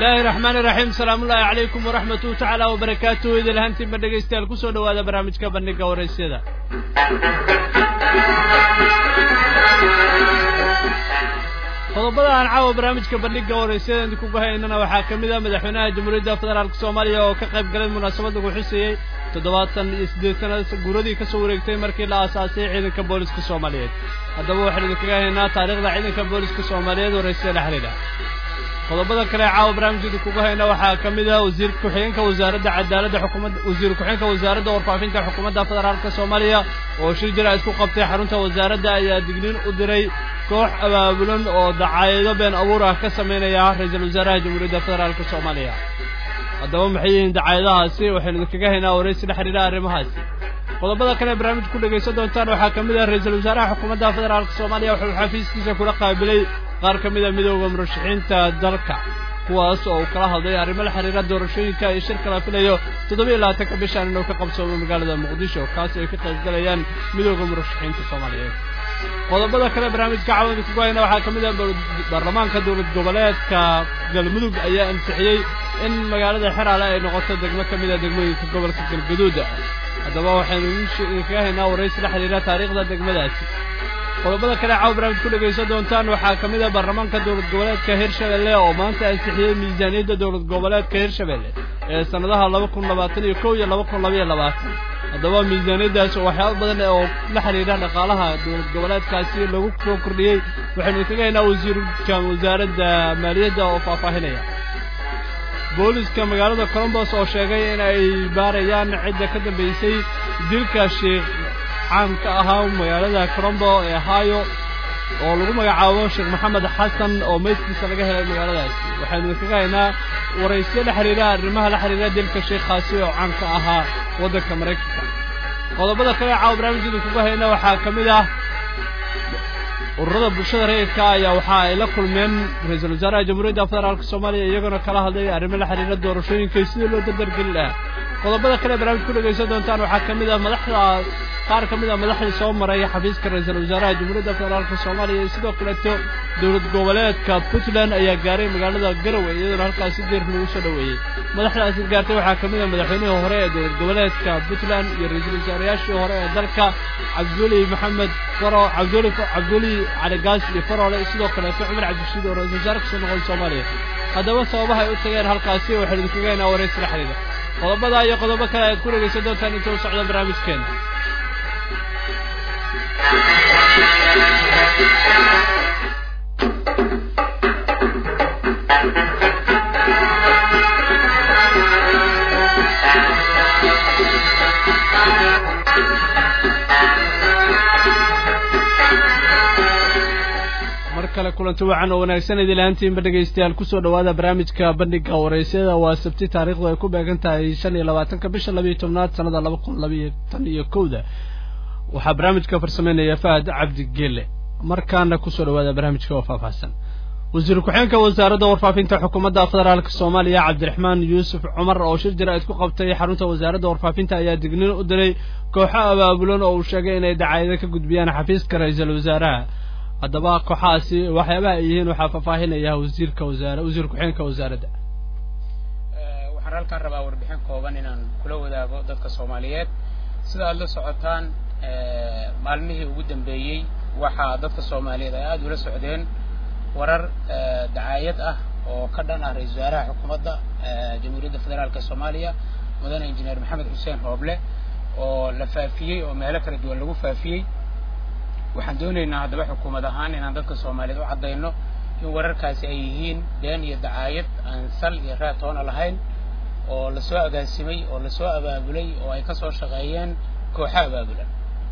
bismillaahi raxmaani raxiim salaamullaahi calaykum waraxmatuhu tacaala wabarakaatuhu idil ahaantiinba dhegaystayaal kusoo dhowaada barnaamijka bandhiga waraysyada qodobada aan caawa barnaamijka bandhiga waraysyada idinkugu haynana waxaa ka mid ah madaxweynaha jamhuuriyadda federaalk soomaaliya oo ka qayb galay munaasabad lagu xuseeyey toddobaatan iyo siddeed sana guuradii ka soo wareegtay markii la aasaasay ciidanka booliska soomaaliyeed haddaba waxaynu idinkaga haynaa taariikhda ciidanka booliska soomaaliyeed waraysyada la xidhiidha qodobada kale ee caawa barnaamijkeeda kugu hayna waxaa ka mid ah wasiir ku-xigeenka wasaaradda cadaaladda xukuumadda wasiir ku-xigeenka wasaaradda warfaafinta xukuumadda federaalka soomaaliya oo shir jira isku qabtay xarunta wasaaradda ayaa digniin u diray koox abaabulan oo dacaayado been abuur ah ka samaynaya ra-iisul wasaaraha jamhuuriyadda federaalka soomaaliya haddaba maxay yihiin dacaayadahaasi waxaynu idinkaga haynaa waraysi la xidhiidha arrimahaasi qodobada kale ee barnaamij ku dhegaysan doontaan waxaa ka mid ah ra-iisul wasaaraha xukuumadda federaalka soomaaliya wuxuu xafiiskiisa kula qaabilay qaar ka mid a midooda murashaxiinta dalka kuwaas oo uu kala hadlay arrimo la xiriira doorashooyinka iyo shirka la filayo toddobiyo labaatanka bishaan inuu ka qabsoomo magaalada muqdisho kaas ay ka qayb galayaan midooda murashaxiinta soomaaliyeed qodobada kale barnaamijka cawada kugu hayna waxaa ka mid ah baarlamaanka dowlad goboleedka galmudug ayaa ansixiyey in magaalada xeraale ay noqoto degmo ka mid a degmooyinka gobolka galgaduud haddaba waxaynu idinkaga haynaa waraysi la xidhiira taariikhda degmadaasi qodobada kale caawa barnaamij ku dhegaysan doontaan waxaa ka mid ah baarlamaanka dowlad goboleedka hirshabelle oo maanta ansixiyey miisaaniyadda dowlad goboleedka hirshabelle ee sannadaha laba kun labaatan iyo kow iyo laba kun labaiyo labaatan haddaba miisaaniyaddaas oo waxyaaba badan oo la xidhiidha dhaqaalaha dowlad goboleedkaasi lagu soo kordhiyey waxaynu idinkaga haynaa wasiirka wasaaradda maaliyadda oo faahfaahinaya booliska magaalada colombos oo sheegay in ay baarayaan cidda ka dambaysay dilka sheekh caan ka ahaa magaalada colombo ee ohio oo lagu magacaabo sheekh maxamed xasan oo meydkiisa laga helay magaaladaasi waxaynu idinkaga haynaa waraysyo la xidhiidha arrimaha la xidhiidha dilka sheekhaasi oo caan ka ahaa waddanka maraykanka qodobada kale ee caawa barnaamijkeeda kuga hayna waxaa ka mid ah ururada bulshada rayidka ayaa waxa ay la kulmeen ra-iisul wasaaraha jamhuuriyadda federaalk soomaaliya iyagona kala hadlay arrimo la xidhiira doorashooyinka sidii loo dardargeli lahaa qodobada kale barnaamij ku dhegaysan doontaan waxaa ka mid ah madaxda qaar ka mid a madaxdii soo maray xafiiska ra-iisul wasaaraha jamhuuriyadda federaalka soomaaliya iyo sidoo kaleeto dowlad goboleedka puntland ayaa gaaray magaalada garowe iyadoona halkaasi deer lagu soo dhoweeyey madaxdaasi gaartay waxaa ka mid a madaxweynihii hore ee dowlad goboleedka puntland iyo ra-iisul wasaarayaashii hore ee dalka cabdiweli maxamed faro cabdiweli cabdiweli caligaas iyo faroole sidoo kaleeto cumar cabdishiid oo ra-isul wasaare kasoo noqday soomaaliya haddaba sababaha ay u tageen halkaasi waxaynu idinkaga haynaa waraysi la xidhiidha qodobada iyo qodobo kale aad ku dhegaysan doontaan inta u socda barnaamijkeena mar kale kulanti wacan oo wanaagsan idil ahaantiinba dhegaystayaal kusoo dhowaada barnaamijka bandhiga waraysyada waa sabti taariikhdu ay ku beegan tahay shan iyo labaatanka bisha labiiyo tobnaad sannada laba kun labiiyo tan iyo kowda waxaa barnaamijka farsameynaya fahad cabdi gele markaana kusoo dhowaada barnaamijka oo faahfaahsan wasiir ku-xeenka wasaaradda warfaafinta xukuumadda federaalk soomaaliya cabdiraxmaan yuusuf cumar oo shir jira isku qabtay xarunta wasaaradda warfaafinta ayaa digniin u diray kooxo abaabulan oo uu sheegay inay dacaayado ka gudbiyaan xafiiska ra-iisul wasaaraha haddaba kooxahaasi waxyaabaha ay yihiin waxaa faahfaahinaya wasiirka wasaar wasiir ku-xeenka wasaaradda waxaan halkaan rabaa warbixin kooban inaan kula wadaago dadka soomaaliyeed sida aada la socotaan maalmihii ugu dambeeyey waxaa dadka soomaaliyeed ay aada ula socdeen warar dacaayad ah oo ka dhan ah ra-isul wasaaraha xukuumadda jamhuuriyadda federaalk soomaaliya mudane injineer maxamed xuseen hooble oo la faafiyey oo meelo kala duwan lagu faafiyey waxaan doonaynaa haddaba xukuumad ahaan inaan dadka soomaaliyeed u caddayno in wararkaasi ay yihiin been iyo dacaayad aan sal iyo raad toona lahayn oo lasoo agaasimay oo lasoo abaabulay oo ay ka soo shaqeeyeen kooxo abaabulan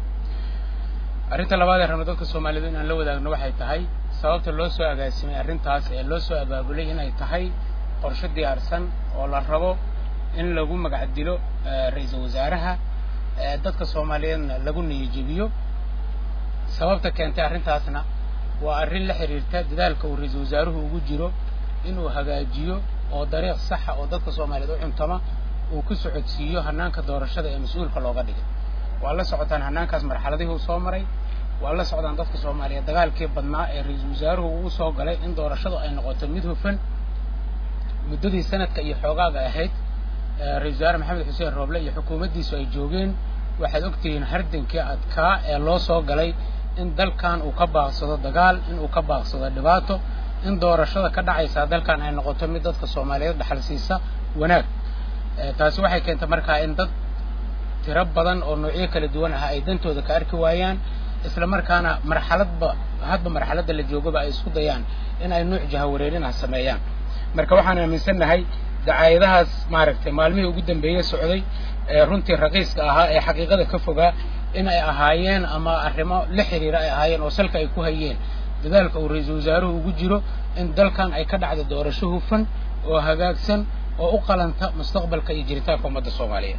arrinta labaad ee rabno dadka soomaaliyeed inaan la wadaagno waxay tahay sababta loo soo agaasimay arrintaas ee loo soo abaabulay inay tahay qorshe diyaarsan oo la rabo in lagu magac dilo ra-iisul wasaaraha dadka soomaaliyeedna lagu niyajebiyo sababta keentay arrintaasna waa arrin la xidhiirta dadaalka uu ra-iisul wasaaruhu ugu jiro inuu hagaajiyo oo dariiq saxa oo dadka soomaaliyeed u cuntama uu ku socodsiiyo hanaanka doorashada ee mas-uulka looga dhigay waa la socotaan hanaankaas marxaladihii uu soo maray waa la socdaan dadka soomaaliyeed dagaalkii badnaa ee ra-iisul wasaaruhu ugu soo galay in doorashadu ay noqoto mid hufan muddadii sanadka iyo xoogaaga ahayd ra-isul wasaare maxamed xuseen rooble iyo xukuumaddiisu ay joogeen waxaad ogtihiin hardankii adkaa ee loo soo galay in dalkan uu ka baaqsado dagaal in uu ka baaqsado dhibaato in doorashada ka dhacaysaa dalkan ay noqoto mid dadka soomaaliyeed dhaxal siisa wanaag taasi waxay keentay markaa in dad tiro badan oo noocyo kala duwan ah ay dantooda ka arki waayaan isla markaana marxaladba hadba marxaladda la joogaba ay isku dayaan in ay nuuc jahawareerin ah sameeyaan marka waxaan aaminsannahay dacaayadahaas maaragtay maalmihii ugu dambeeyey socday ee runtii raqiiska ahaa ee xaqiiqada ka fogaa in ay ahaayeen ama arrimo la xiriira ay ahaayeen oo salka ay ku hayeen dadaalka uu ra-iisul wasaaruhu ugu jiro in dalkan ay ka dhacdo doorasho hufan oo hagaagsan oo u qalanta mustaqbalka iyo jiritaanka ummadda soomaaliyeed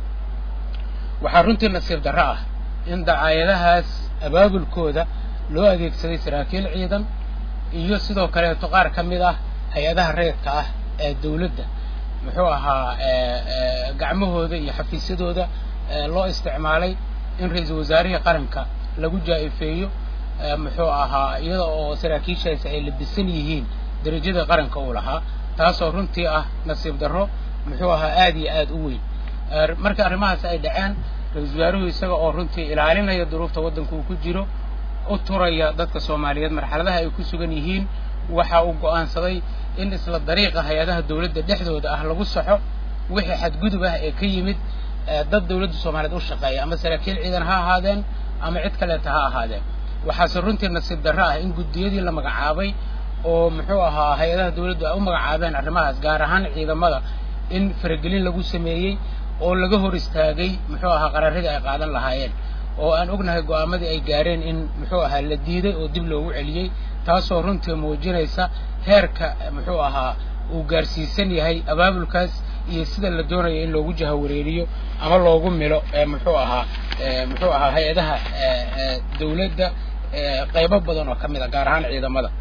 waxaa runtii nasiib darro ah in dacaayadahaas abaabulkooda loo adeegsaday saraakiil ciidan iyo sidoo kaleeto qaar ka mid ah hay-adaha reedka ah ee dawladda muxuu ahaa gacmahooda iyo xafiisyadooda loo isticmaalay in ra-iisul wasaarihii qaranka lagu jaa-ifeeyo muxuu ahaa iyada oo saraakiishaasi ay labisan yihiin derajada qaranka uu lahaa taasoo runtii ah nasiib darro muxuu ahaa aad iyo aad u weyn marka arrimahaas ay dhaceen ra-iisul wasaaruhu isaga oo runtii ilaalinaya duruufta waddanka uu ku jiro u turaya dadka soomaaliyeed marxaladaha ay ku sugan yihiin waxa uu go'aansaday in isla dariiqa hay-adaha dawladda dhexdooda ah lagu saxo wixii xadgudub ah ee ka yimid dad dawladda soomaaliyeed u shaqeeya ama saraakiil ciidan ha ahaadeen ama cid kaleeta ha ahaadeen waxaase runtii nasiib darro ah in guddiyadii la magacaabay oo muxuu ahaa hay-adaha dawladdu ay u magacaabeen arrimahaas gaar ahaan ciidamada in faragelin lagu sameeyey oo laga hor istaagay muxuu ahaa qaraaradii ay qaadan lahaayeen oo aan ognahay go'aamadii ay gaareen in muxuu ahaa la diiday oo dib loogu celiyey taasoo runtii muujinaysa heerka muxuu ahaa uu gaarsiisan yahay abaabulkaas iyo sida la doonayo in loogu jahawareeriyo ama loogu milo muxuu ahaa muxuu ahaa hay-adaha dawladda qaybo badan oo ka mid a gaar ahaan ciidamada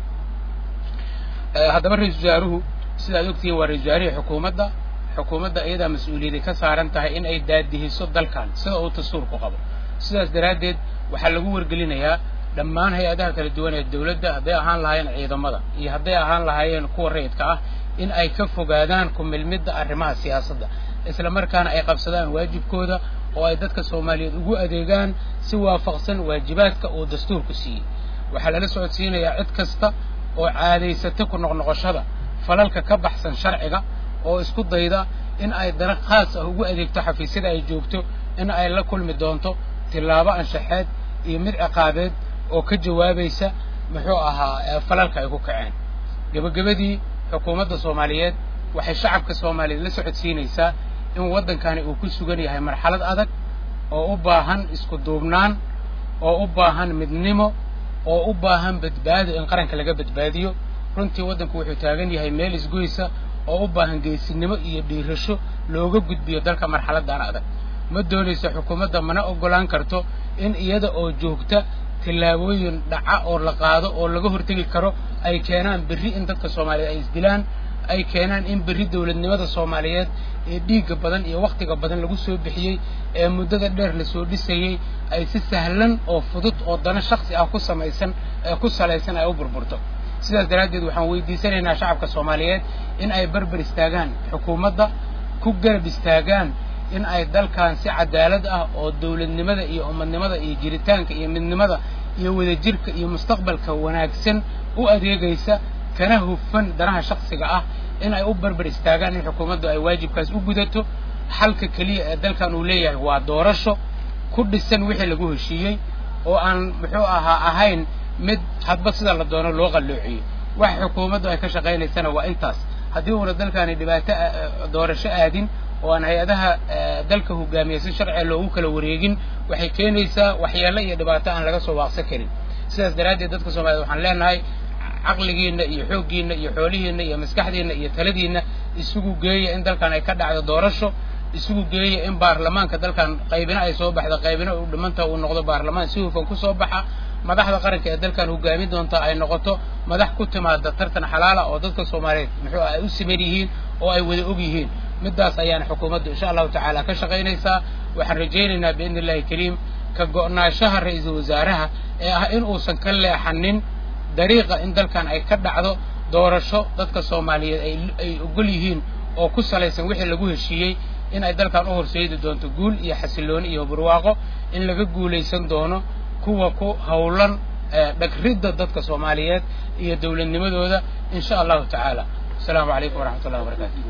haddaba ra-iisul wasaaruhu sidaad ogtihiin waa ra-isul wasaarihii xukuumadda xukuumadda iyadaa mas-uuliyadday ka saaran tahay in ay daadihiso dalkan sida uu dastuurku qabo sidaas daraaddeed waxaa lagu wargelinayaa dhammaan hay-adaha kala duwan ee dawladda hadday ahaan lahaayeen ciidamada iyo hadday ahaan lahaayeen kuwa rayidka ah in ay ka fogaadaan ku milmidda arrimaha siyaasadda isla markaana ay qabsadaan waajibkooda oo ay dadka soomaaliyeed ugu adeegaan si waafaqsan waajibaadka uu dastuurku siiyey waxaa lala socodsiinayaa cid kasta oo caadaysata ku noqnoqoshada falalka ka baxsan sharciga oo isku dayda in ay dana khaas ah ugu adeegto xafiisyada ay joogto in ay la kulmi doonto tillaabo anshaxeed iyo mid ciqaabeed oo ka jawaabaysa muxuu ahaa falalka ay ku kaceen gebagabadii xukuumadda soomaaliyeed waxay shacabka soomaaliyeed la socodsiinaysaa in waddankani uu ku sugan yahay marxalad adag oo u baahan isku duubnaan oo u baahan midnimo oo u baahan badbaado in qaranka laga badbaadiyo runtii waddanku wuxuu taagan yahay meel isgoysa oo u baahan geesinimo iyo dhiirasho looga gudbiyo dalka marxaladdan adag ma doonayso xukuumadda mana oggolaan karto in iyada oo joogta tillaabooyin dhaca oo la qaado oo laga hortegi karo ay keenaan berri in dadka soomaaliyeed ay isdilaan ay keenaan in berri dawladnimada soomaaliyeed ee dhiigga badan iyo wakhtiga badan lagu soo bixiyey ee muddada dheer lasoo dhisayey ay si sahlan oo fudud oo dano shaksi ah ku samaysan ee ku salaysan ay u burburto sidaas daraaddeed waxaan weydiisanaynaa shacabka soomaaliyeed in ay barbar istaagaan xukuumadda ku garab istaagaan in ay dalkan si cadaalad ah oo dawladnimada iyo ummadnimada iyo jiritaanka iyo midnimada iyo wadajirka iyo mustaqbalka wanaagsan u adeegaysa kana hufan danaha shaksiga ah in ay u barbar istaagaan in xukuumaddu ay waajibkaas u gudato xalka keliya ee dalkan uu leeyahay waa doorasho ku dhisan wixii lagu heshiiyey oo aan muxuu ahaa ahayn mid hadba sida la doono loo qalloociyey waxa xukuumaddu ay ka shaqaynaysana waa intaas haddii uuna dalkaani dhibaato doorasho aadin oo aan hay-adaha dalka hogaamiya si sharciga loogu kala wareegin waxay keenaysaa waxyeello iyo dhibaato aan laga soo waaqsan karin sidaas daraaddeed dadka soomaaliyed waxaan leenahay caqligiinna iyo xooggiinna iyo xoolihiinna iyo maskaxdiinna iyo taladiinna isugu geeya in dalkan ay ka dhacdo doorasho isugu geeya in baarlamaanka dalkan qaybina ay soo baxda qaybina uu dhimanta uu noqdo baarlamaan si hufan ku soo baxa madaxda qaranka ee dalkan hogaamin doonta ay noqoto madax ku timaada tartan xalaala oo dadka soomaaliyeed muxuu ay u siman yihiin oo ay wada og yihiin middaas ayaana xukuumaddu insha allahu tacaala ka shaqaynaysaa waxaan rajaynaynaa biidni illahi kariim ka go'naanshaha ra-iisul wasaaraha ee ah in uusan ka leexanin dariiqa in dalkan ay ka dhacdo doorasho dadka soomaaliyeed ay ay ogol yihiin oo ku salaysan wixii lagu heshiiyey in ay dalkan u horseedi doonto guul iyo xasilooni iyo barwaaqo in laga guulaysan doono kuwa ku howlan dhagridda dadka soomaaliyeed iyo dowladnimadooda in sha allahu tacaala asalaamu calaykum waraxmat ullahi wabarakatu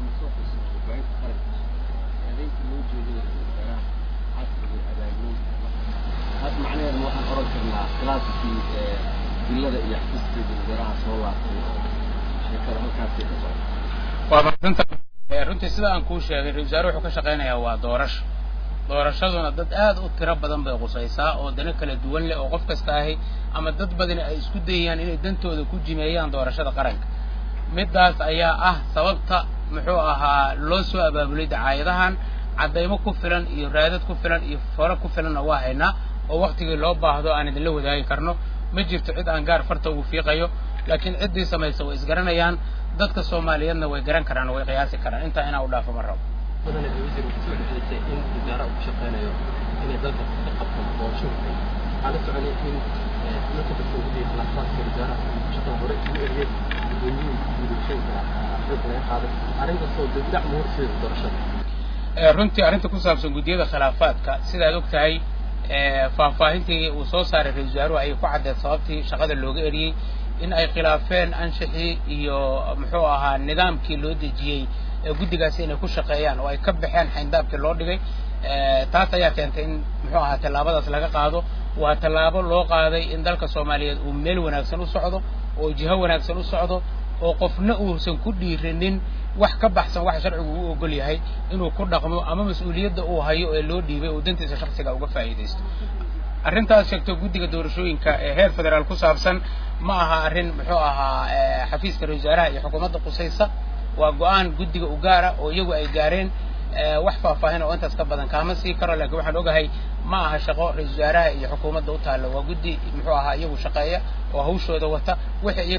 macnaheedu waxaan oran karnaa khilaaskii dillada iyo xafiiskii wasaaraha soo laabtay oo sheekada halkaasay ka socda waa madsanta runtii sida aan kuu sheegay ra-isul wasaare wuxuu ka shaqaynayaa waa doorasho doorashaduna dad aad u tiro badan bay qusaysaa oo dano kala duwan leh oo qof kasta ahi ama dad badani ay isku dayayaan inay dantooda ku jimeeyaan doorashada qaranka middaas ayaa ah sababta muxuu ahaa loo soo abaabulay dacaayadahan caddaymo ku filan iyo raadad ku filan iyo faro ku filanna waa haynaa oo waktigii loo baahdo aan idinla wadaagi karno ma jirto cid aan gaar farta ugu fiiqayo laakiin ciddii samaysa way isgaranayaan dadka soomaaliyeedna way garan karaan way qiyaasi karaan intaa inaa u dhaafo ma rabo badana wasiir kusoo dhexeysay in wasaare uu ku shaqeynayo inay dalka ka qabto doorasho hufan waxaa la soconay in marka dadka ugu dhiyay khilaafaadka wasaaraha shaqada hore ugu eriyey gudoomiyihii gudashooyinka xoog laga qaaday arrintaasoo dibdhac ma horseeda doorashada runtii arrinta ku saabsan guddiyada khilaafaadka sidaad og tahay faahfaahintii uu soo saaray ra-isul wasaaruhu ayay ku caddeed sababtii shaqada looga eriyey in ay khilaafeen anshixii iyo muxuu ahaa nidaamkii loo dejiyey guddigaasi inay ku shaqeeyaan oo ay ka baxeen xayndaabkii loo dhigay taas ayaa keentay in muxuu ahaa tallaabadaas laga qaado waa tallaabo loo qaaday in dalka soomaaliyeed uu meel wanaagsan u socdo oo jiho wanaagsan u socdo oo qofna uusan ku dhiiranin wax ka baxsan waxa sharcigu u ogol yahay inuu ku dhaqmo ama mas-uuliyadda uu hayo ee loo dhiibay uu dantiisa shaksiga uga faa'iidaysto arrintaas sheegto guddiga doorashooyinka ee heer federaal ku saabsan ma aha arrin muxuu ahaa xafiiska ra-isul wasaaraha iyo xukuumadda qusaysa waa go-aan guddiga u gaara oo iyagu ay gaareen wax faahfaahin oo intaas ka badan kaama sii karo laakiin waxaan ogahay ma aha shaqo ra-isul wasaaraha iyo xukuumadda u taalla waa guddi muxuu ahaa iyagu shaqeeya oo hawshooda wata wixii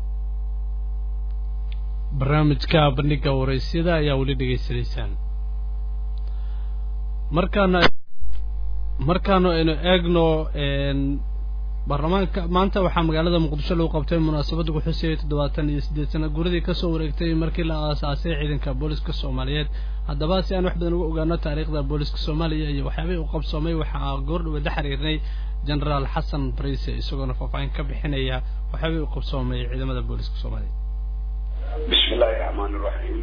barnaamijka bandhiga waraysyada ayaa weli dhegaysanaysaan markaana markaanu aynu eegno baarlamaanka maanta waxaa magaalada muqdisho lagu qabtay munaasabad lagu xusayay toddobaatan iyo siddeed sana guuradii kasoo wareegtay markii la aasaasay ciidanka booliska soomaaliyeed haddaba si aan wax badan uga ogaano taariikhda booliska soomaaliya iyo waxyaabihii u qabsoomay waxaa goordhawada xiriirnay genaraal xasan bariise isagoona faahfaahin ka bixinaya waxyaabihii u qabsoomay ciidamada booliska soomaaliya bismi illaahi raxmaan iraxiim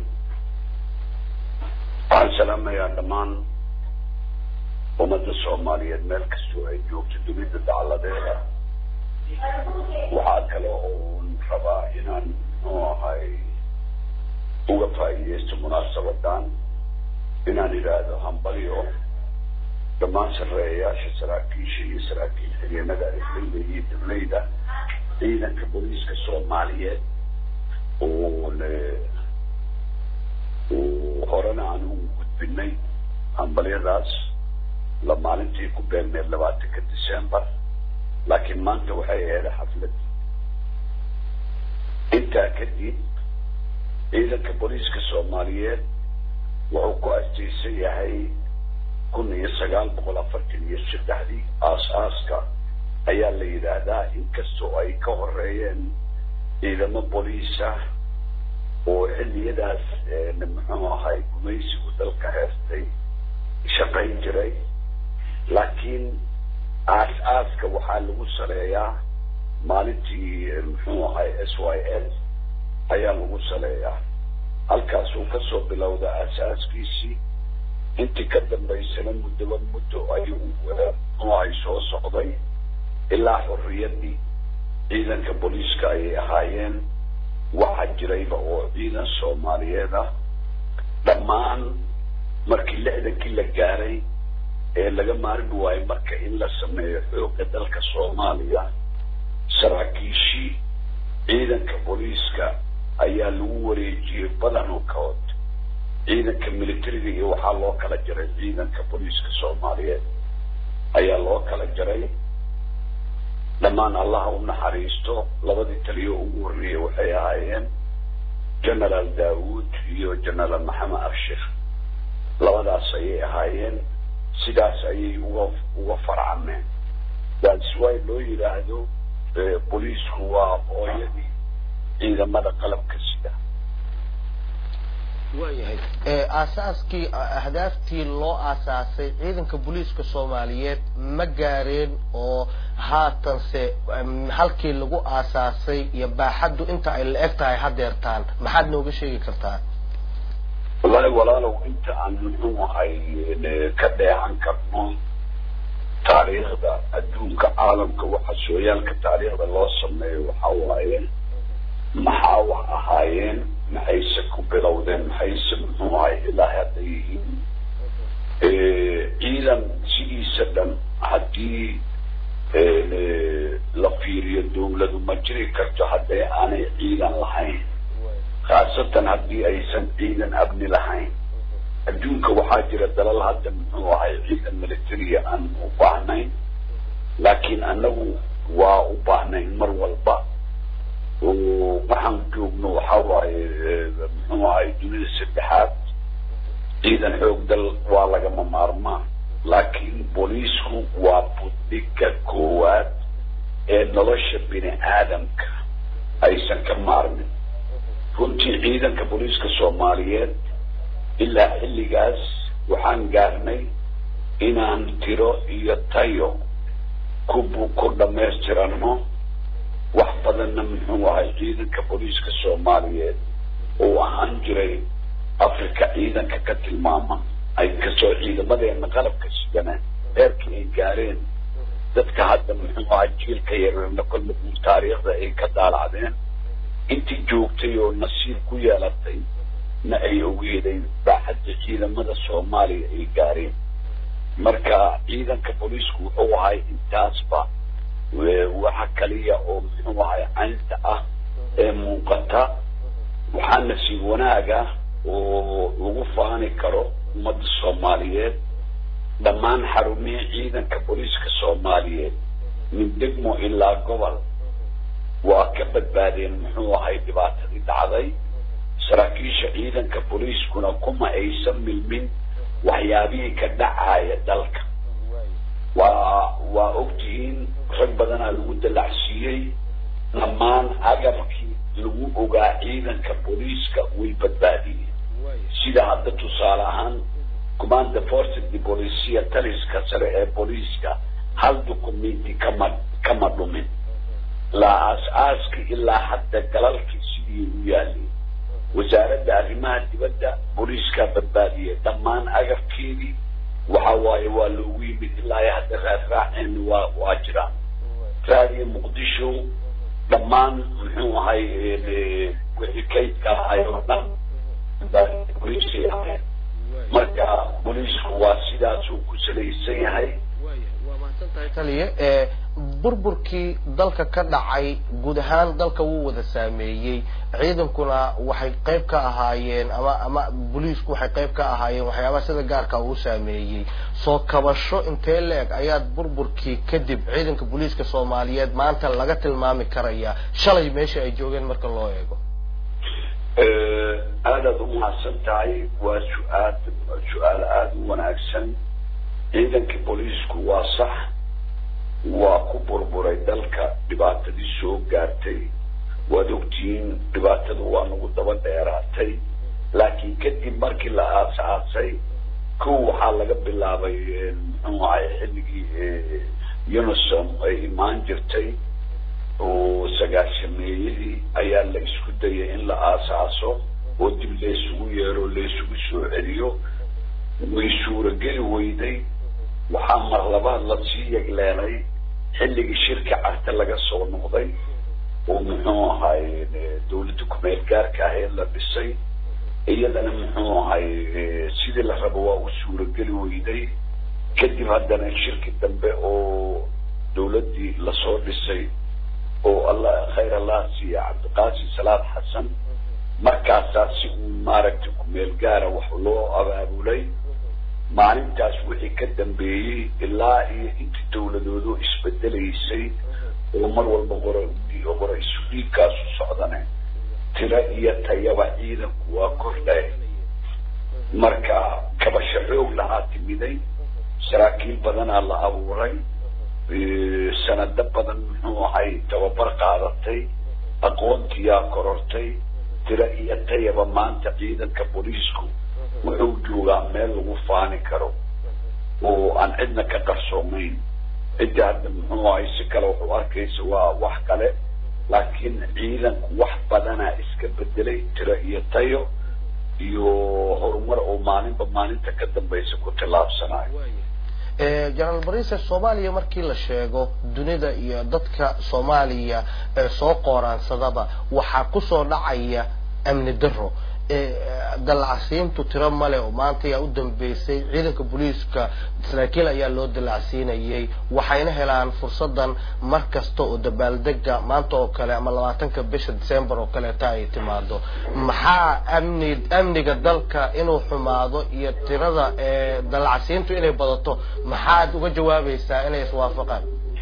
waxaan salaamayaa dhammaan ummadda soomaaliyeed meel kastoo ay joogto dunida dacladeeda waxaa kale oon rabaa inaan muxuu ahay uga faa'iidaysto munaasabadan inaan idhaahdo hambalyo dhammaan sarreeyayaasha saraakiisha iyo saraakiil xigeenada arifleyda iyo dableyda ciidanka booliiska soomaaliyeed oo le horena aan ugu gudbinay hambalyadaas la maalintii ku beegneed labaatanka december laakiin maanta waxay ahayd xaflad intaa kadib ciidanka booliiska soomaaliyeed wuxuu ku astaysan yahay kun iyo sagaal boqol afartan iyo saddexdii aas-aaska ayaa la yidhaahdaa inkastoo ay ka horeeyeen ciidamo boliisa oo xilliyadaas muxuu ahay gumaysigu dalka heestay shaqayn jiray laakiin aas-aaska waxaa lagu saleeyaa maalintii muxuu ahay s y l ayaa lagu saleeyaa halkaasuu kasoo bilowda aas-aaskiisii intii ka dambaysana muddoba muddo ayuu muxuu ahay soo socday ilaa xorriyaddii ciidanka booliiska ayay ahaayeen waxaa jirayba oo ciidan soomaaliyeed ah dhammaan markii lixdankii la gaaray ee laga maarmi waayo marka in la sameeyo xoogga dalka soomaaliya saraakiishii ciidanka booliiska ayaa lagu wareejiyey badankood ciidanka militariga iyo waxaa loo kala jaray ciidanka booliiska soomaaliyeed ayaa loo kala jaray dhammaan allaha u naxariisto labadii taliyo ugu horreeyey waxay ahaayeen genaraal daawuud iyo genaraal maxamed abshir labadaas ayay ahaayeen sidaas ayay uga uga farcameen that's why loo yidhaahdo booliisku waa hooyadii ciidamada qalabka sida waayahay aasaaskii ahdaaftii loo aasaasay ciidanka booliiska soomaaliyeed ma gaareen oo haatanse halkii lagu aasaasay iyo baaxaddu inta ay la eg tahay hadeertaan maxaad nooga sheegi kartaa wallahi walaalow inta aan muxuu ahay ka dheehan karno taariikhda adduunka caalamka waxa sooyaalka taariikhda loo sameeyo waxa waaye maxaa wax ahaayeen maxayse ku bilowdeen maxayse muxuu ahay ilaa hadda yihiin ciidan sidiisa dhan haddii la fiiriyo dawladu ma jiri karto haddii aanay ciidan lahayn khaasatan haddii aysan ciidan abni lahayn adduunka waxaa jira dalal hadda muxuu ahay ciidan militariya aan u baahnayn laakiin annagu waa u baahnayn mar walba waxaan joogno waxaa waaye muxuu ahay dunida saddexaad ciidan xoog dal waa lagama maarmaan laakiin booliisku waa budhiga koowaad ee nolosha bini aadamka aysan ka maarmin runtii ciidanka booliiska soomaaliyeed ilaa xilligaas waxaan gaarnay inaan tiro iyo tayo ku ku dhammaystirano wax badanna muxuu ahay ciidanka booliiska soomaaliyeed uu ahaan jiray africa ciidanka ka tilmaaman ay kasoo ciidamadeena qalabka sidana heerkii ay gaareen dadka hadda muxuu ahay jiilka yarna kolle taariikhda ay ka daalacdeen intii joogtay oo nasiib ku yeelatay na ay ogeeday baaxadda ciidamada soomaaliya ay gaareen marka ciidanka booliisku wuxuu ahay intaasba waxa kaliya oo muxuu ahay caynta ah ee muuqata waxaa nasiib wanaaga oo lagu faani karo ummadda soomaaliyeed dhammaan xarumihii ciidanka booliiska soomaaliyeed min degmo ilaa gobol waa ka badbaadeen muxuu ahay dhibaatadii dhacday saraakiisha ciidanka booliiskuna kuma aysan milmin waxyaabihii ka dhacaya dalka waa waa ogtihiin rag badanaa lagu dalacsiiyey dhammaan agabkii lagu ogaa ciidanka booliiska way badbaadiyeen sida hadda tusaale ahaan commanda force de policia taliska sare ee booliiska hal documenti kama kama dhumin laa aas-aaskii ilaa hadda galalkii sidii u yaalay wasaaradda arrimaha dibadda booliiskaa badbaadiyay dhammaan agabkeedii waxa waaye waa loogu yimid ilaa iyo hadda raasraaceen waa waa jiraan raadiyo muqdisho dhammaan muxuu ahay wixii kaydka ahay oo dhan marka booliisku waa sidaasuu ku salaysan yahay waa mahadsantahay taliye burburkii dalka ka dhacay guud ahaan dalka wuu wada saameeyey ciidankuna waxay qayb ka ahaayeen ama ama booliisku waxay qayb ka ahaayeen waxyaabaha sida gaarka uu saameeyey soo kabasho intee leeg ayaad burburkii kadib ciidanka booliiska soomaaliyeed maanta laga tilmaami karaya shalay meesha ay joogeen marka loo eego aadaad umahadsan tahay waa su-aal su-aal aada u wanaagsan ciidankii booliisku waa sax waa ku burburay dalka dhibaatadii soo gaartay waad ogtihiin dhibaatadu waa nagu daba dheeraatay laakiin kadib markii la aas-aasay kow waxaa laga bilaabay muxuu ahay xilligii unisom ay imaan jirtay oo sagaashameeyadii ayaa la isku dayay in la aas-aaso oo dib laysugu yeero laysugu soo celiyo way suurageli weyday waxaa mar labaad lasii yegleelay xilligii shirka carte laga soo noqday oo muxuu ahay dawladda kumeel gaarka ah ee la dhisay iyadana muxuu ahay sidii la rabo waa u suurageli weyday kadib haddana shirki dambe oo dawladdii lasoo dhisay oo allah khayr allah siiya cabdiqaasim salaad xasan markaasaa si uu maaragtay kumeel gaara wax loo abaabulay maalintaas wixii ka dambeeyey ilaa iyo intii dawladoodu isbedelaysay oo mar walba qora qora isu dhiigkaasu socdane tiro iyo tayaba ciidanku waa kordhay marka kabasho xoog lahaa timiday saraakiil badanaa la abuuray sanado badan muxuu ahay tababar qaadatay aqoontiyaa korortay tiro iyo tayaba maanta ciidanka booliisku wuxuu joogaa meel lagu faani karo oo aan cidna ka qarsoomayn cidda hadda muxuu ahay si kale wuxuu arkaysa waa wax kale laakiin ciidanku wax badanaa iska bedelay tiro iyo tayo iyo horumar oo maalinba maalinta ka dambaysa ku tallaabsanayo jenaraal barise soomaaliya markii la sheego dunida iyo dadka soomaaliya ee soo qooraansadaba waxaa kusoo dhacaya amni daro dalacsiintu tiro male oo maanta ayaa u dambeysay ciidanka booliiska saraakiil ayaa loo dalacsiinayay waxayna helaan fursadan mar kasta oo dabaaldega maanta oo kale ama labaatanka bisha december oo kaleeta ay timaado maxaa amni amniga dalka inuu xumaado iyo tirada dalacsiintu inay badato maxaad uga jawaabaysaa inay iswaafaqaan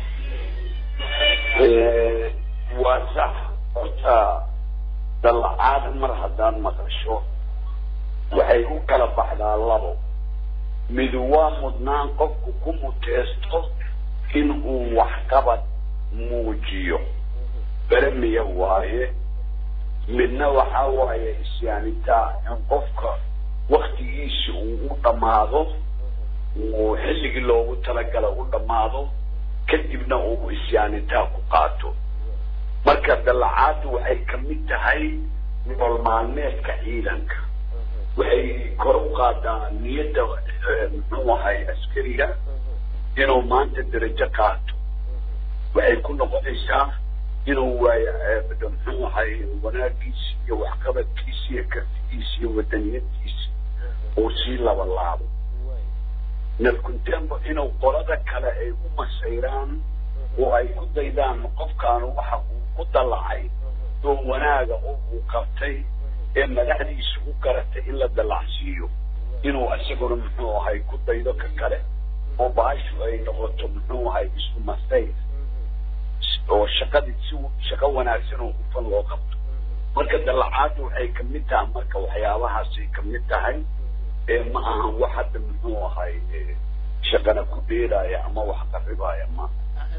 waa sax horta dalacaad mar haddaan maqasho waxay u kala baxdaa labo mid waa mudnaan qofku ku muteesto in uu waxqabad muujiyo beremiya waaye midna waxaa waaye isyaanitaa in qofka waktigiisi uu u dhammaado uu xilligii loogu talagala u dhammaado kadibna uu isyaanitaa ku qaato marka dalacaaddu waxay ka mid tahay nolol maalmeedka ciidanka waxay kor u qaadaa niyadda muxuu ahay askariga inuu maanta derajo qaato waxay ku noqonaysaa inuu waayo muxuu ahay wanaagiisi iyo waxqabadkiisi iyo kartigiisi iyo wadaniyadkiisi uu sii laba laabo nalkuntembo inuu qolada kale ay u masayraan oo ay ku daydaan qofkaanu waxa uu ku dallacay oo wanaaga oo uu qabtay ee madaxdiisa u garatay in la dallacsiiyo inuu isaguna muxuu ahay ku daydo ka kale oo baashu ay noqoto muxuu ahay isku masayr oo shaqadii si shaqo wanaagsan oo hufan loo qabto marka dallacaaddu waxay ka mid tahay marka waxyaabahaasay ka mid tahay ee ma ahan wax hadda muxuu ahay shaqana ku dheeraya ama wax qaribaya ma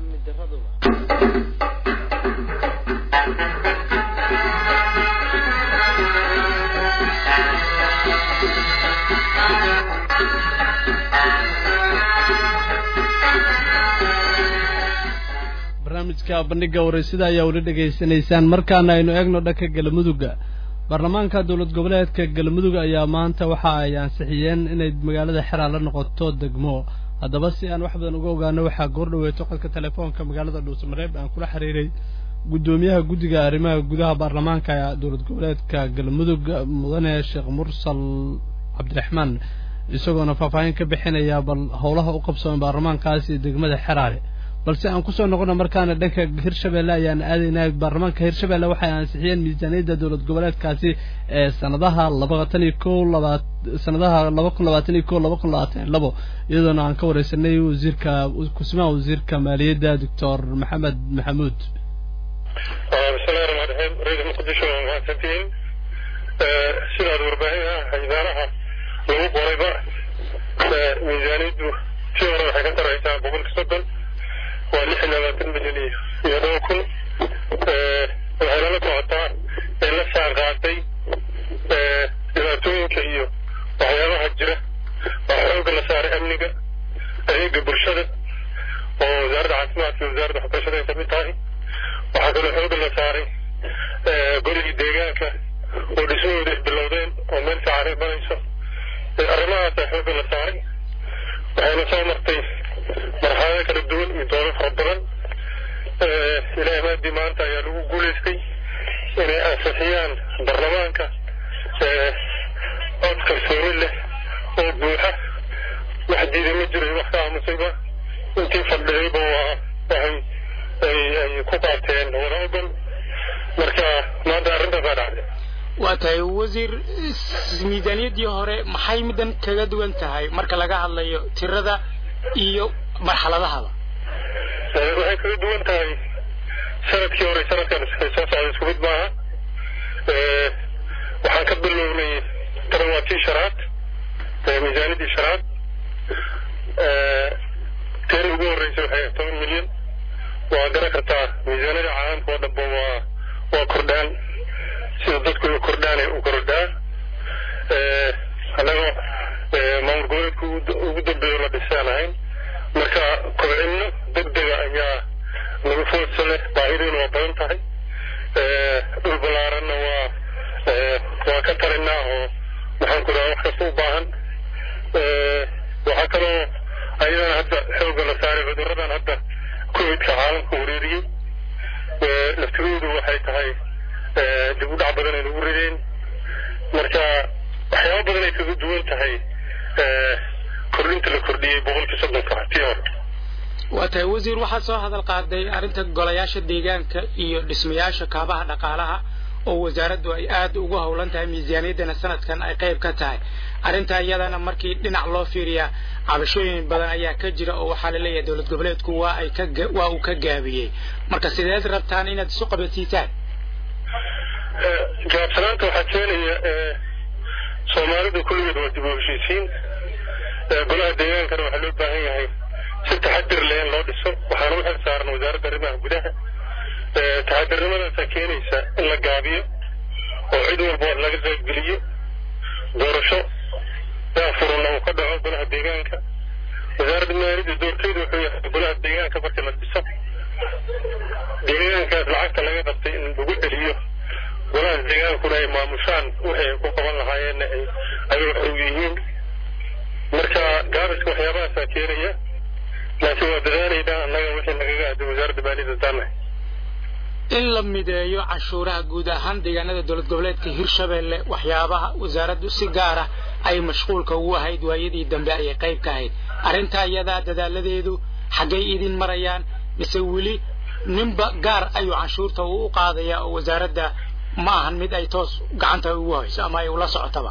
barnaamijka bandhiga wareysida ayaa weli dhegaysanaysaan markaana aynu eegno dhanka galmudugga baarlamaanka dowlad goboleedka galmudug ayaa maanta waxa ay ansixiyeen inay magaalada xeraa la noqoto degmo haddaba si aan wax badan uga ogaano waxaa goor dhaweeto qodka telefoonka magaalada dhuusamareeb aan kula xiriiray guddoomiyaha guddiga arrimaha gudaha baarlamaanka dowlad goboleedka galmudug mudane sheekh mursal cabdiraxmaan isagoona faahfaahin ka bixinaya bal howlaha u qabsoomay baarlamaankaasi degmada xeraale balse aan kusoo noqono markaana dhanka hirshabelle ayaan aadaynaa baarlamaanka hirshabelle waxay ansixiyeen miisaaniyadda dowlad goboleedkaasi ee sanadaha labaatan iyo ko laba sanadaha laba kun labaatan iyo ko laba kun labaatan iyo labo iyadoona aan ka wareysanay wasiirka kusimaha wasiirka maaliyadda doctor maxamed maxamuud bismillahi raxmaan raxiim ra-iisul muqdisho waa mahadsantihiin sidaad warbaahinah idaaraha lagu qorayba miisaaniyaddu si hore waxay ka taraysaa boqolki soddon waa lix iyo labaatan milyan iyo iyo dhowr kun waxay lala socotaa ee la saan qaatay dhibaatooyinka iyo waxyaabaha jira waa xoogga la saaray amniga adeega bulshada oo wasaaradda caafimaadka iyo wasaaradda waxbarashada ay kamid tahay waxaa kaloo xoogga la saaray goligii deegaanka oo dhismahooda ay bilowdeen oo meel fiican ay marayso arrimahaasaa xoogga la saaray waxayna soo martay marxalado kala duwan iyo doodo fara badan ilaahay maadii maanta ayaa lagu guulaystay inay ansixiyaan baarlamaanka cod kalsooni leh oo buuxa wax diiday ma jiro wax ka aamusayba intii fadhidayba waa waxay ay ay ku qaateen wada ogon marka maanta arrintaasaa dhacday waa tahay wasiir miisaaniyaddii hore maxay middan kaga duwan tahay marka laga hadlayo tirada iyo marxaladahaba waxay kaga duwan tahay sanadkii hore sanadkan soo socda isku mid maaha waxaan ka bilownay taran waa tii shanaad miisaaniyaddii shanaad teen ugu horreysay waxay toban milyan waa garan kartaa miisaaniyada caalamka oo dhanba waa waa kordhaanay u kordhaa annagoo maamul goboleedka ugu dambeeyo la dhisaan ahayn marka kobcinno degdega ayaa nagu foodsa leh baahidiina waa badan tahay dhul ballaaranna waa waa ka talinaa oo maxaan ku dhaha wax kasta u baahan waxaa kaloo ayadana hadda xoogga la saaray cudurradan hadda covidka caalamka wareeriyey laftigoodu waxay tahay dib u dhac badan ay nagu rideen marka waxyaaba badan ay kaga duwan tahay kordhinta la kordhiyey boqolkii soddonka tii hore waa tahay wasiir waxaad soo hadal qaaday arrinta golayaasha deegaanka iyo dhismayaasha kaabaha dhaqaalaha oo wasaaraddu ay aad ugu howlan tahay miisaaniyaddana sanadkan ay qayb ka tahay arrintaa iyadana markii dhinac loo fiiriyaa cabashooyin badan ayaa ka jira oo waxaa la leeyahay dowlad goboleedku waa ay ka waa uu ka gaabiyey marka sideed rabtaan inaad isu qabansiisaan jawaabsanaanta waxaa keenaya soomaalida kulligeed waa dib u heshiisiin golaha deegaankana waxaa loo baahan yahay si taxadir leh in loo dhiso waxaana u xil saaran wasaaradda arrimaha gudaha taxadirnimadaasaa keenaysa in la gaabiyo oo cid walba laga qaybgeliyo doorasho daafuruna uu ka dhaco golaha deegaanka wasaaradda maaliyadda doorkeedu wuxuu yahay golaha deegaanka markii la dhiso deegaankaas lacagta laga qabtay in lagu celiyo golaha deegaankuna ay maamushaan wixii ay ku qaban lahaayeenna ay ayaga xoog yihiin marka gaabiska waxyaabahaasaa keenaya laakiin waa dadaalaynaa annaga wixii nagaga aaday wasaaradda maaliyadda taanahay in la mideeyo canshuuraha guud ahaan deegaanada dowlad goboleedka hirshabelle waxyaabaha wasaaraddu si gaar ah ay mashquulka ugu ahayd waayadii dambe ayay qayb ka ahayd arrintaa iyadaa dadaaladeedu xaggay idin marayaan mise weli ninba gaar ayuu canshuurta uu u qaadaya oo wasaaradda ma ahan mid ay toos gacanta ugu hayso ama ay ula socotaba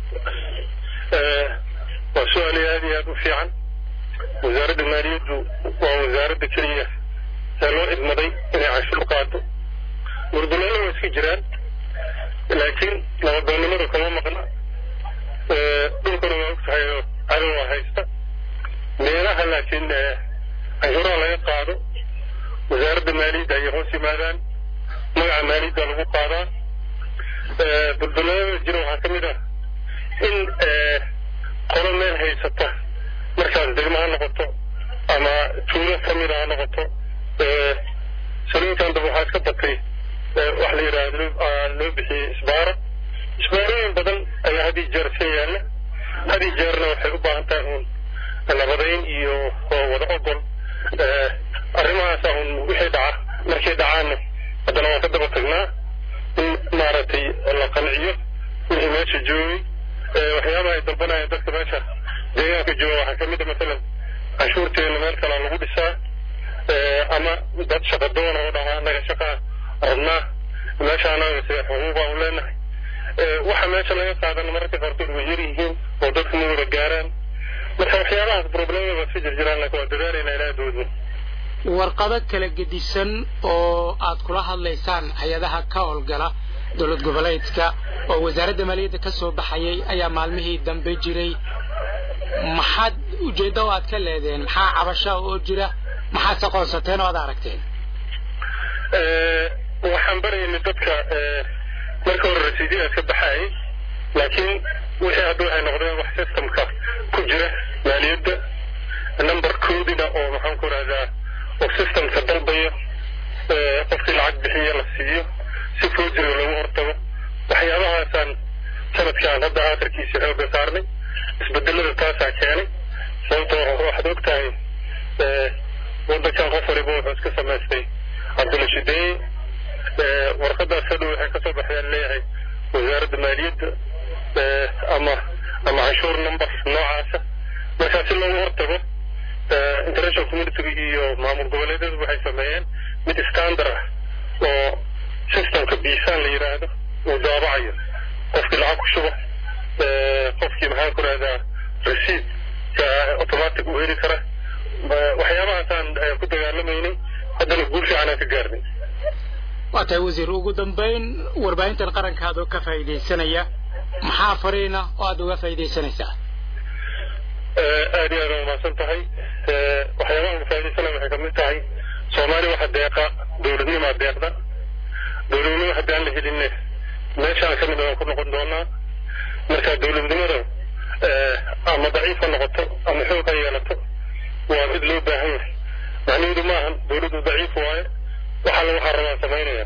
waa su-aal aad iyo aad u fiican wasaaradda maaliyaddu waa wasaaradda keliya ee loo idmaday inay canshuur qaado gurduleelo waa iska jiraan laakiin nabadoonnimadu kama maqna dhulkuna waa og tahay oo cadow waa haysta meelaha laakiin canshuuraha laga qaado wasaaradda maaliyadda ayay hoos yimaadaan magaca maaliyadda lagu qaadaa dulduleelada jira waxaa ka mid ah in qolo meel haysata markaas degmo ha noqoto ama tuulo ka mid a ha noqoto saliinkan daba waxaa iska batay wax la yidhaahdo loo bixiyey isbaaro isbaarooyin badan ayaa had iyo jeer iska yaalla had iyo jeerna waxay u baahan tahay uun nabadayn iyo wada ogol arrimahaasa uun wixii dhaca markay dhacaanna haddana waan ka daba tagnaa in maaragtay la qanciyo wixii meesha joogay waxyaabaha ay dalbanayaan dadka meesha deegaanka jooga waxaa ka mid a masalan canshuurteena meel kalaa lagu dhisaa ama dad shaqa doona oo dhahaa annaga shaqaa rabnaa meesha annaga sida xuquuq aan leenahay waxa meesha laga qaadana mararka qaarkood way yar yihiin oo dadku ma wada gaaraan marka waxyaabahaas problemada waa iska jirjiraan laakiin waa dadaalaynaa ilaa doodna warqado kala gedisan oo aad kula hadlaysaan hay-adaha ka howlgala dowlad goboleedka oo wasaaradda maaliyadda ka soo baxayay ayaa maalmihii dambe jiray maxaad ujeeddo oo aad ka leedeen maxaa cabasha oo jira maxaad aqoonsateen oo aad aragteen waxaan baraynay dadka marka hore rasiidyadaas ka baxaayay laakiin wixii hadda waxay noqdeen wax systemka ku jira maaliyadda number koodina oo maxaan ku rahdaa oo systemka dalbaya qofkii lacag bixiya la siiyo si foojiriga lagu hortago waxyaabahaasaan sanadkaan hadda aakhirkiisa xooga saarnay isbedelada taasaa keenay sababtoo waxaad og tahay waddankan qof waliba wuxuu iska samaystay cabdilashideeye warqadaas hadhow waxay kasoo baxdeen leeyahay wasaaradda maaliyadda ama ama canshuur number noocaasa markaa si loogu hortago international communitiga iyo maamul goboleedyadu waxay sameeyeen mid standard ah oo systemka biisaan la yidhaahdo uu daabacayo qofkii lacag ku shuba qofkii maxaan ku rahdaa receipt automatic uu heli kara waxyaabahaasaan ku dagaalamaynay haddana guul fiican aan ka gaarnay waa tahay wasiir ugu dambayn warbaahintan qarankaada oo ka faa'iidaysanaya maxaa fariina oo aad uga faa'iidaysanaysaa aad iyo aad waa umahadsan tahay waxyaabaha uga faa'iidaysanaya waxay kamid tahay soomaaliya waxa deeqa dowladnimaa deeqda dowladnimo haddaan la helinne meeshaan ka mid waan ku noqon doonaa marka dowladnimada ama daciif ha noqoto ama xoog ha yeelato waa mid loo baahan yahay macnaheedu maahan dowladdu daciif waaye waxaa lagu xarabaa samaynaya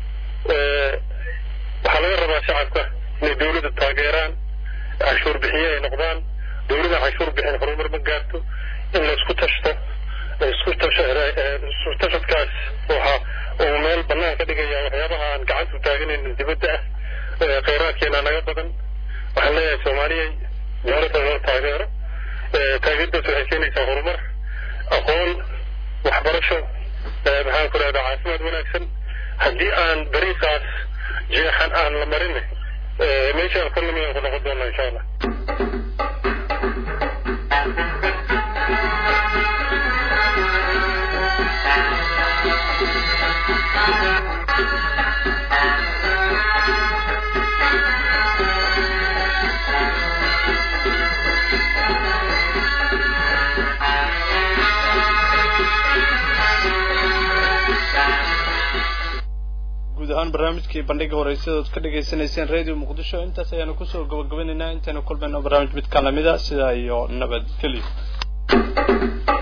waxaa laga rabaa shacabka inay dowladda taageeraan canshuur bixiye ay noqdaan dowladda canshuur bixin horumar ma gaarto in la isku tashto isku isku tashadkaas waxa uu meel bannaan ka dhigaya waxyaabaha aan gacantu taaganaynin dibadda ah khayraadkeena naga badan waxaan leeyahay soomaaliyay dowladda loo taageero taageerdaas waxay keenaysaa horumar aqoon waxbarasho maxaan ku rahdaa caafimaad wanaagsan haddii aan dariiqaas jeexan aan la marin meeshaan ka nimi aan ku noqon doonaa insha allah guud ahaan barnaamijkii bandhiga horeysada ood ka dhagaysanayseen radio muqdisho intaas ayaanu kusoo gabagabanaynaa intaynu kulmayno barnaamij mid ka lamida sidaa iyo nabadgelyo